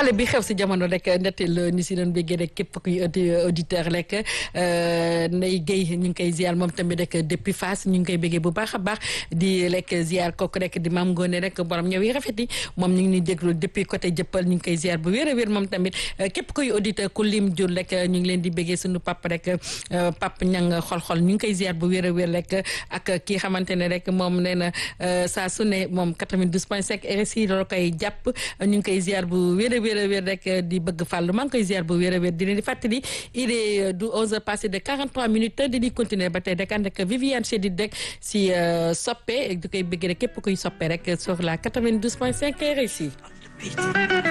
xale bi xew si jamono rek ndettel ni si doon béggee rek képp kuy auditeur rek Ndeye Guèye ñu ngi koy ziar moom tamit rek depuis Fass ñu ngi koy béggee bu baax a baax di lekk ziar kooku rek di maam Ngoone rek borom ñëw yi rafet yi moom ñu ngi ñuy déglu depuis côté jëppal ñu ngi koy ziar bu wér a wér moom tamit képp kuy auditeur ku lim jur rek ñu ngi leen di béggee suñu pap rek pap ñang xol-xol ñu ngi koy ziar bu wér a wér rek ak kii xamante ne rek moom nee na saa su ne moom 92 point 5 RSI loolu koy jàpp ñu ngi koy ziar bu wér a wér a wér rek di bëgg fàllu maa ngi koy ziar bu wér a wér di leen di fàttali il est du 11 heures passé de 43 minutes di di continuer ba tey rek ànd ak Viviane Chedid rek si soppe di koy bëgg rek képp kuy soppe rek sur la 92 point 5 RSI